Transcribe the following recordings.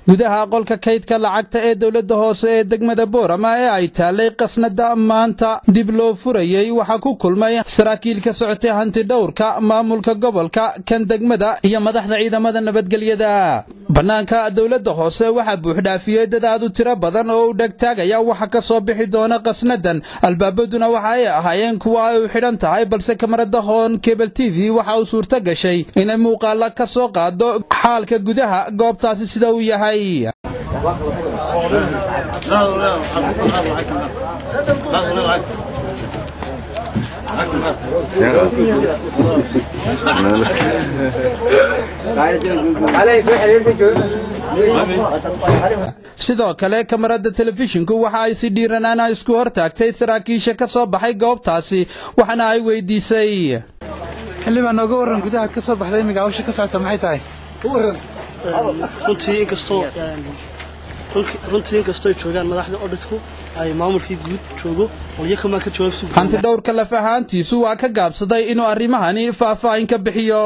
gudaha qolka kaydka lacagta ee dowladda hoose ee degmada boorama ee ay taallay qasnada maanta dib loo furayey waxaa ku kulmay saraakiil ka socotay hantidhowrka maamulka gobolka kan degmada iyo madaxda ciidamada nabadgelyada bannaanka dowladda hoose waxaa buuxdhaafiyey dad aad u tiro badan oo u dhegtaagaya waxa ka soo bixi doona qasnadan albaabaduna waxa ay ahaayeen kuwa ay u xidhan tahay balse kamarada hoon kebel t v waxa uu suurto gashay inay muuqaala ka soo qaado xaalka gudaha goobtaasi sida uu yahay sidoo kale kamarada telefishinku waxa ay si dhiiranaana isku hor taagtay saraakiisha ka soo baxay goobtaasi waxaana ay weydiisay xildhibaa nooga warran gudaha ka soo baxday imiga hawsha ka socota maxay tahay runtii inkastoo runtii inkastoo ay joogaan madaxda odhitku ay maamulkii guud joogo walyakamaa ka jawaabsi hanti dhowrka laf ahaantiisu waa ka gaabsaday inuu arrimahani faahfaahin ka bixiyo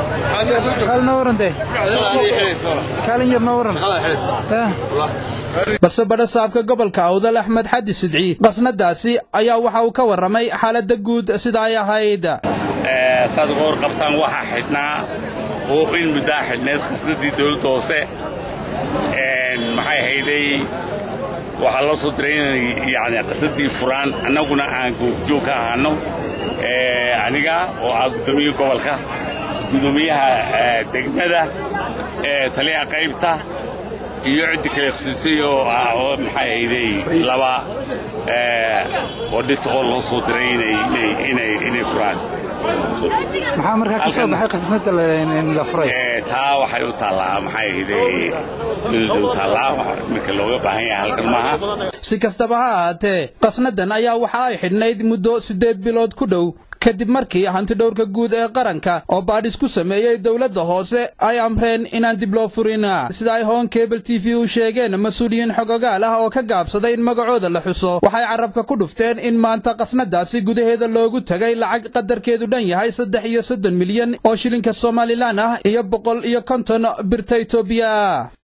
kaalin yar noo warran balse badha saabka gobolka awdal axmed xadi sidci qasnadaasi ayaa waxa uu ka warramay xaaladda guud sida ay ahayd saad uga warqabtaan waxaa xidhnaa oo in muddaa xidhneed qasnadii dowladda hoose maxay hayday waxaa loo soo diray inay yani qasnadii furaan annaguna aan goobjoog ka ahaano aniga oo ah guddoomiye gobolka guddoomiyaha degmada taliyaha qaybta iyo ciddi kale khasiisay oo ah oo maxay hayday laba odhit oo loo soo diray inay furaan maxaa markaa ka soo baxay qasnada la furay taa waxay u taallaa maxay hayday dowladda u taallaa marka looga baahan yahay halkan maaha si kastaba ha ahaatee qasnadan ayaa waxa ay xidhnayd muddo siddeed bilood ku dhow kadib markii hantidhowrka guud ee qaranka oo baadhis ku sameeyey dowladda hoose ay amreen inaan dib loo furin sida ay hoon kebel t v u sheegeen mas-uuliyiin xogogaal ah oo ka gaabsaday in magacooda la xuso waxay carabka ku dhufteen in maanta qasnadaasi gudaheeda loogu tagay lacag qadarkeedu dhan yahay saddex iyo soddon milyan oo shilinka somalilan ah iyo boqol iyo konton birta etoobiya